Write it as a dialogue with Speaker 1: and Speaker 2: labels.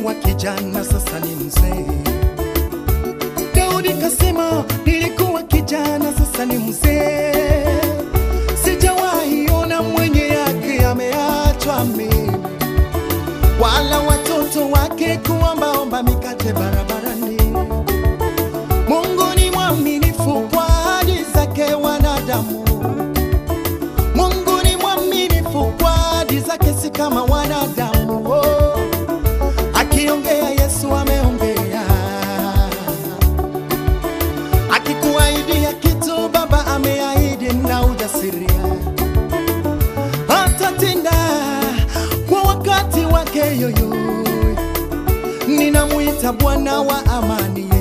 Speaker 1: nilikuwa kijana, sasa ni mzee. Daudi kasema, nilikuwa kijana, sasa ni mzee. Sijawahi ona mwenye yake ameachwa mimi, wala watoto wake kuombaomba mikate barabarani. Mungu ni mwaminifu kwa ahadi zake wanadamu. Mungu ni mwaminifu kwa ahadi zake, si kama wanadamu. Oh, akiongea Yesu ameongea, akikuahidia kitu Baba ameahidi na ujasiria, atatenda kwa wakati wake yoyo. Ninamwita Bwana wa amani